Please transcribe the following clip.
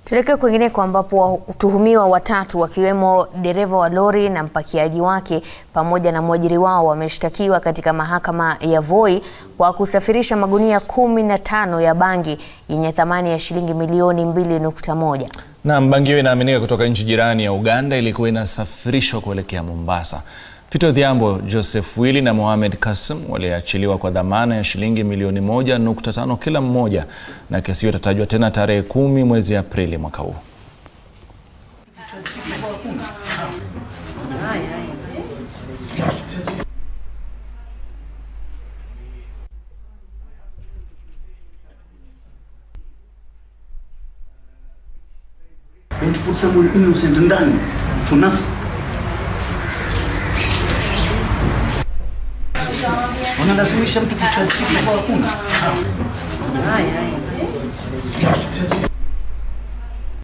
Tuelekee kwingineko ambapo watuhumiwa watatu wakiwemo dereva wa lori na mpakiaji wake pamoja na mwajiri wao wameshtakiwa katika mahakama ya Voi kwa kusafirisha magunia kumi na tano ya bangi yenye thamani ya shilingi milioni 2.1. Naam, bangi hiyo inaaminika kutoka nchi jirani ya Uganda ilikuwa inasafirishwa kuelekea Mombasa. Peter Odhiambo, Joseph Willy na Mohamed Kasim waliachiliwa kwa dhamana ya shilingi milioni 1.5 kila mmoja na kesi hiyo itatajwa tena tarehe kumi mwezi Aprili mwaka huu. going to put someone innocent ndani for nothing. Wanalazimisha mtu kuchaji kitu kwa hakuna.